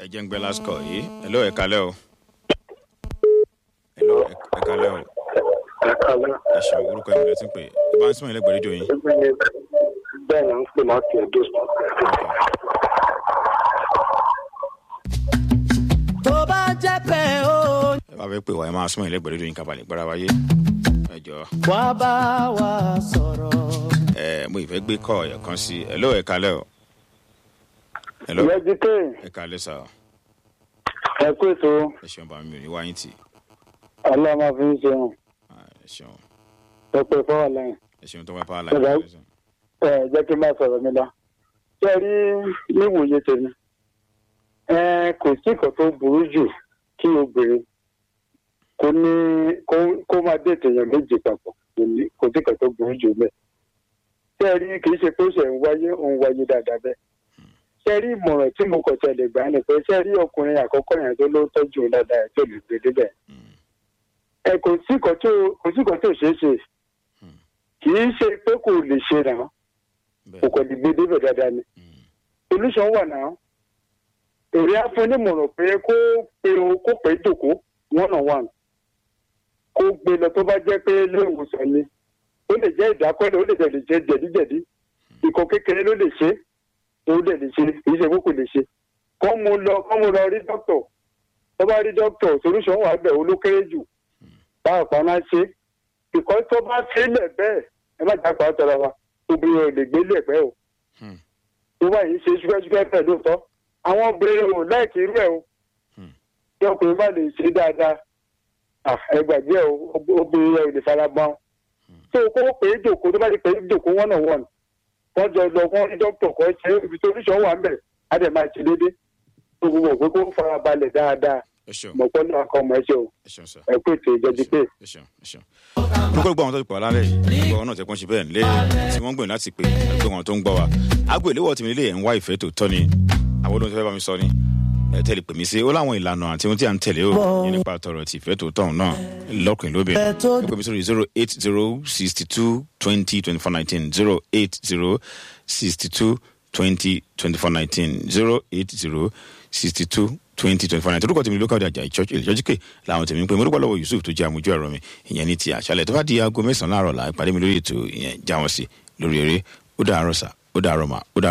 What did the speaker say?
jẹ́ ń gbé lásìkò yìí hello ẹ kalẹ́ o hello ẹ ẹ kalẹ́ o ẹ ṣeun orúkọ ẹ̀mí lẹ́tí pé ẹ bá ń sún ilé gbèrídò yín bẹ́ẹ̀ ni à ń pè láti ẹ̀dọ́ tó bá jẹ́ pé o ẹ bá fẹ́ pè wá ẹ máa sún ilé gbèrídò yín kábàlì gbára wáyé ẹ jọ wá bá wa sọ̀rọ̀. ẹ mo ìfẹ́ gbé kọ́ ẹ̀ kan sí hello ẹ kalẹ́ o hello ìyẹn jí pé ẹ kalẹ́ sà ẹ kú ètò ẹ ṣeun bá mi ò ní wáyé tì ọlọ́mọ fi ń ṣeun Ah, ẹ ṣeun pẹpẹ fọwọ́ lẹ́yìn ẹ ṣeun tó wá pa á Bàbá. láì ẹ jẹ́ kí n bá sọ̀rọ̀ mi lọ. ṣé ẹ rí níwòye tèmi ẹ kò sí nǹkan tó burú jù kí obìnrin kó ní kó- kó máa dé ètèèyàn méjì papọ̀ kò ní- kò sí nǹkan tó burú jù bẹ́ẹ̀. ṣé ẹ rí kì í ṣe pé ó ṣe ń wáyé òun wáyé dáadáa bẹ́ẹ̀. ṣé ẹ rí ìmọ̀ràn tí mo kọ̀ tẹ̀lé gbà ni pé ṣé ẹ rí ọkùnrin àkọ́kọ́ yẹn tó ló tọ́jú òun dáadáa ẹ̀ tó lè gbé débẹ̀. ẹ kò sí nǹkan tó kò sí nǹkan tó ṣeé ṣe kì í ṣe pé kò lè ṣe náà kò bẹ́ẹ̀ kò lè gbé débẹ̀ dáadáa ni solution wà náà èrè afúnímọ̀ràn pé kó pe o kó pè é jòkó one on one kó gbé lọ tó bá jẹ́ pé ilé ìwòsàn ni ó lè jẹ́ ìdákọ́lẹ̀ ó lè jẹ́ lè jẹ́ jẹ̀díjẹ̀dí ikọ̀ kékeré ló lè ṣe ó lè lè ṣe kì í ṣe kó kò lè ṣe kọ́ mu lọ kọ́ mu lọ rí dókítọ̀ tó bá rí dókítọ̀ solution wà bẹ̀ olókéré jù báwo pa náà ṣe ìkọ́ tó bá sílẹ̀ bẹ́ẹ̀ ẹ má jà pa tọrọ wa obìnrin ò lè gbélé ẹ̀pẹ́ o Hmm. tó bá yìí ṣe ṣúkẹ́ṣúkẹ́ pẹ̀ lóòótọ́ àwọn obìnrin ò láìkí irú ẹ̀ o Hmm. tí ọkùnrin bá lè ṣe dáadáa ah, ẹ gbàgbé ẹ o ob- obìnrin yẹn ò lè fara gbọ́n tó o kó pè é jòkó tó bá ti pè é jòkó one on one wọ́n jọ lọ fún dókítà kan ṣe ibi tó oríṣiríṣi wà ń bẹ̀ á dẹ̀ máa ṣe déédéé tó gbogbo òpin kó fara balẹ̀ dáadáa ẹ ṣeun mọ̀pọ́ náà kọ́ ọmọ ẹ ṣe o ẹ ṣeun sà ẹ kó ètò ìjọba pé. ẹ ṣeun ẹ ṣeun. orúkọ gbọ́ àwọn tó ti pọ̀ lálẹ́ yìí gbọ́ àwọn náà tẹ́kùn ṣe bẹ́ẹ̀ nílé tí wọ́n ń gbìyànjú láti pè é pé wọn tó ń gbọ́ wa. aago ìléwọ́ tèmi lè ń wá ìfẹ́ tó tọ́ ni àwọn olóhùn tó fẹ́ bá mi sọ ni ẹ tẹ́lẹ̀ pè mí sí ó láwọn ìlànà àti ohun tí à ń tẹ̀lé o ní nípa tọrọ ti ìfẹ́ tó tọ̀hún náà lọ́kùnrin lóbìnrin ẹ pè mí sórí zero eight zero sixty two twenty twenty four nineteen zero eight zero sixty two twenty twenty four nineteen zero eight zero sixty two twenty twenty four nineteen orúkọ tèmi lókàdé àjà ìchọ́jú ìlẹ́jọ́júkè làwọn tèmi ń pè mí orúkọ lọ́wọ́ yusuf tó jẹ́ àmójú ẹ̀rọ mi ìyẹn ní ti àṣálẹ̀ tó bá di aago mẹ́sàn-án láàárọ̀ là ìpàdé mi lórí ètò ìyẹn jáwọn sí lórí eré ó dàárọ̀ sà ó dàárọ̀ mà ó dàárọ̀.